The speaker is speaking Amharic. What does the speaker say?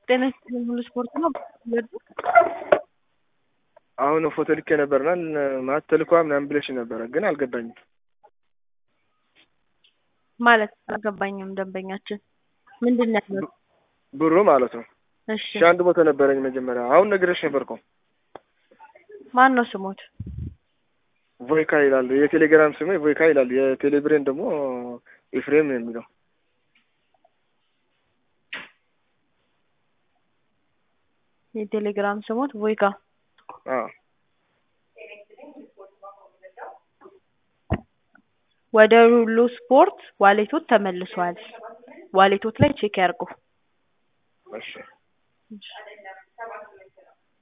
ጤና ይስጥልኝ ሁሉ ስፖርት ነው። አሁን ፎቶ ልኬ ነበርና ማለት ተልኳ ምናምን ብለሽ ነበረ፣ ግን አልገባኝም። ማለት አልገባኝም። ደንበኛችን ምንድን ነው ያለው? ብሩ ማለት ነው። እሺ ሺ አንድ ቦታ ነበረኝ መጀመሪያ። አሁን ነግሬሽ ነበር እኮ ማን ነው ስሞት? ቮይካ ይላል። የቴሌግራም ስሜ ቮይካ ይላል። የቴሌብሬን ደግሞ ኤፍሬም ነው የሚለው። የቴሌግራም ስሞት ቮይካ። አዎ ወደ ሁሉ ስፖርት ዋሌቶት ተመልሷል። ዋሌቶት ላይ ቼክ ያርጉ። እሺ